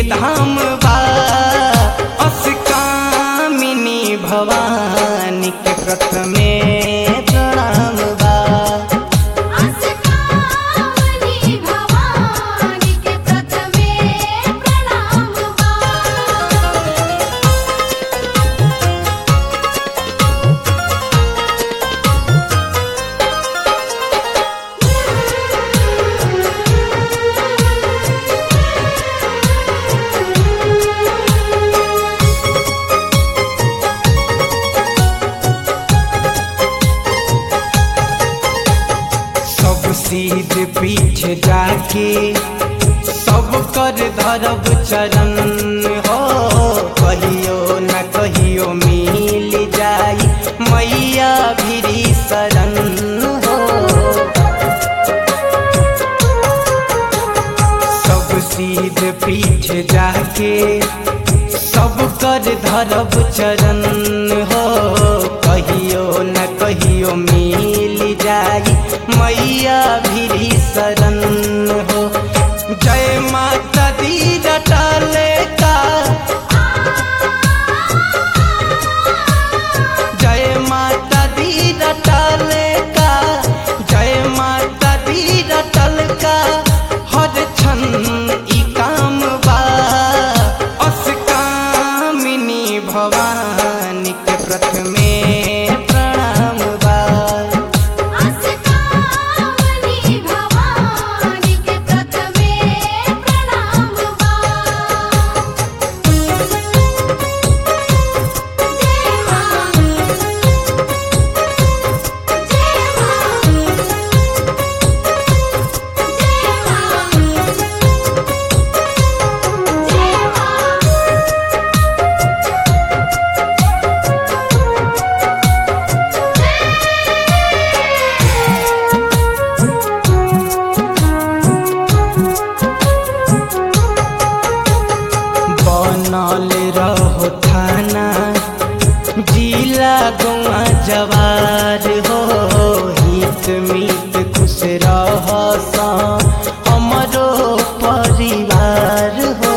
धाम बा अस्कामिनी भवानी के प्रथमे प्रणाम बा अस्कामनी भवानी के प्रथमे प्रणाम बा सब सीध पीठ जाके सब कर धरब चरण हो कहियो न कहियो मिल जाई मैया भिरी शरण हो सब सीध पीठ जाके सब कर धरब चरण हो कहियो न कहियो मिल जाई मैया भिरी शरण हो जय माता दी रटाले का जय माता दी रटल का जय माता दी रटल का हर क्षण ई काम बा अस्कामिनी भवानी के प्रथमे प्रणाम बा अस्कामनी भवानी के प्रथमे प्रणाम बा जय मां जय मां जय मां जय मां बनल रहो थाना जिला गौआ जवार हो हित मित खुश रह हमरो परिवार हो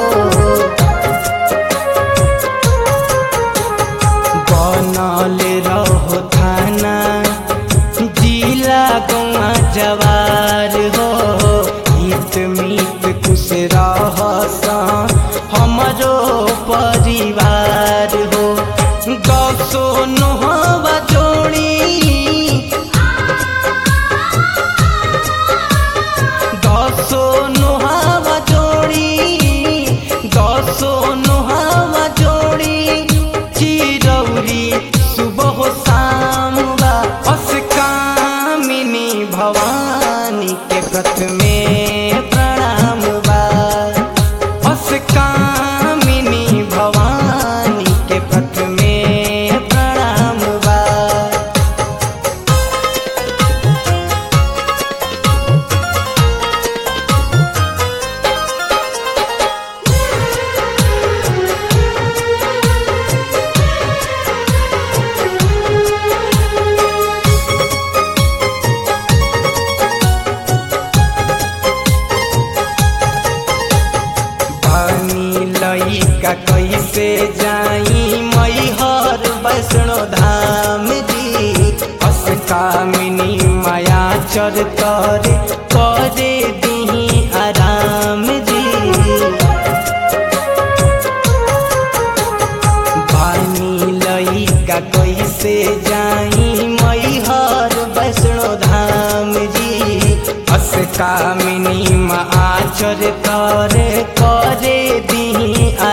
बनल रहो थाना जिला गौआ जवार हो हित मित खुश रह हमरो परिवार हो गसो नोहवा जोड़ी दसो नोहावा जोड़ी दसो नोहावा जोड़ी चिरौरी सुबह शाम बा अस्कामिनी भवानी के प्रथमे प्रणाम बा अस्कामिनी भवानी के प्रथमे प्रणाम बा पानी लइका कैसे जाई मैहर वैष्णो धाम जी अस्कामिनी माया चर करे करे दिही आराम जी पानी लइका कैसे जाई मैहर वैष्णो धाम जी अस्कामिनी माँ आचर करे करे दिही